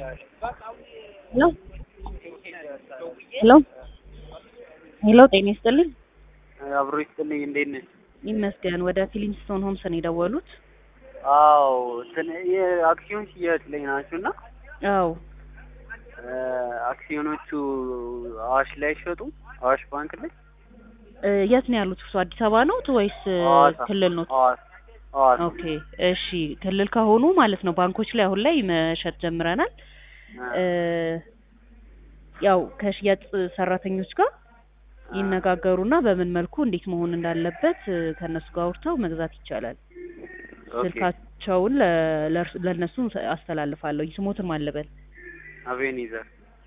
ሄሎ ሄሎ ሄሎ ጤና ይስጥልኝ። አብሮ ይስጥልኝ። እንዴት ነሽ? ይመስገን። ወደ ፊሊንግስቶን ሆምስ ነው የደወሉት? አዎ እንትን የአክሲዮን ሽያጭ ላይ ናችሁ እና አዎ አክሲዮኖቹ አዋሽ ላይ አይሸጡም? አዋሽ ባንክ ላይ እ የት ነው ያሉት እርሱ? አዲስ አበባ ነው ወይስ እ ሐዋሳ ክልል ነው? ሐዋሳ ሐዋሳ ኦኬ እሺ። ክልል ከሆኑ ማለት ነው ባንኮች ላይ አሁን ላይ መሸጥ ጀምረናል። እ ያው ከሽያጭ ሰራተኞች ጋር ይነጋገሩና በምን መልኩ እንዴት መሆን እንዳለበት እ ከእነሱ ጋር አውርተው መግዛት ይቻላል። ኦኬ። ስልካቸውን ለ- ለእርሱ- ለእነሱ አስተላልፋለሁ። ስሞትም አለበል አቤኔዘር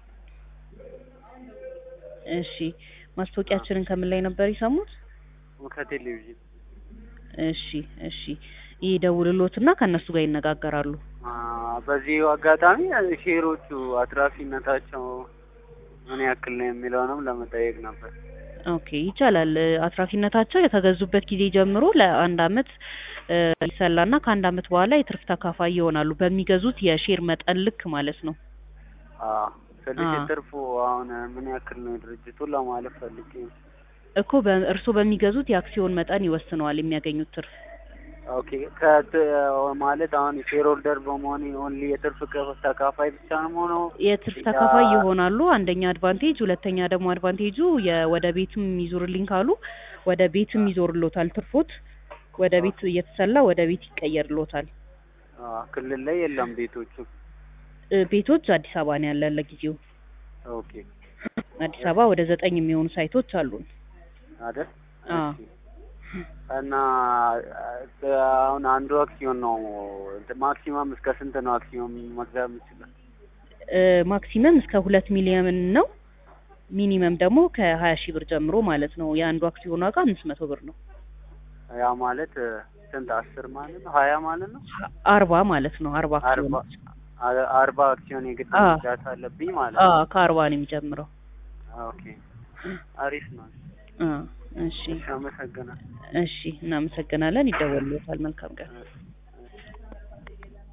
እሺ። ማስታወቂያችንን ከምን ላይ ነበር የሰሙት? ከቴሌቪዥን እሺ እሺ። ይደውልሎትና ከእነሱ ጋር ይነጋገራሉ። አ፣ በዚህ አጋጣሚ ሼሮቹ አትራፊነታቸው ምን ያክል ነው የሚለውንም ለመጠየቅ ነበር። ኦኬ ይቻላል። እ አትራፊነታቸው የተገዙበት ጊዜ ጀምሮ ለአንድ አመት እ ይሰላና ከአንድ አመት በኋላ የትርፍ ተካፋይ ይሆናሉ በሚገዙት የሼር መጠን ልክ ማለት ነው። አ፣ ትንሽ አ። ትርፉ አሁን ምን ያክል ነው ድርጅቱን ለማለት ፈልጌ ነው። እኮ በ- እርስዎ በሚገዙት የአክሲዮን መጠን ይወስነዋል የሚያገኙት ትርፍ። ኦኬ ከት ማለት አሁን ሼር ሆልደር በመሆን ኦንሊ የትርፍ ቅ- ተካፋይ ብቻ ነው የምሆነው? የትርፍ ያ- ተካፋይ ይሆናሉ። አንደኛ አድቫንቴጅ፣ ሁለተኛ ደግሞ አድቫንቴጁ የወደ ቤትም ይዞርልኝ ካሉ ወደ ቤትም ይዞርሎታል። ትርፎት ወደ ቤት እየተሰላ ወደ ቤት ይቀየርሎታል። አ፣ ክልል ላይ የለም ቤቶቹ። እ ቤቶች አዲስ አበባ ነው ያለን ለጊዜው። ኦኬ አዲስ አበባ ወደ ዘጠኝ የሚሆኑ ሳይቶች አሉን። አይደል? አ እሺ። እና አ፣ አሁን አንዱ አክሲዮን ነው ማክሲመም እስከ ስንት ነው አክሲዮን መግዛት የምችለው? እ ማክሲመም እስከ ሁለት ሚሊዮን ነው። ሚኒመም ደግሞ ከሀያ ሺህ ብር ጀምሮ ማለት ነው። የአንዱ አክሲዮን ዋጋ አምስት መቶ ብር ነው። ያ ማለት እ፣ ስንት አስር ማለት ነው ሀያ ማለት ነው አርባ ማለት ነው። አርባ አርባ አክሲዮን አ- አርባ አክሲዮን የግድ አ። መግዛት አለብኝ ማለት አ ነው። ከአርባ ነው የሚጀምረው። ኦኬ አሪፍ ነው። አ እሺ እሺ አመሰግናለሁ። እሺ፣ እናመሰግናለን። ይደወልሎታል። መልካም ቀን። እሺ።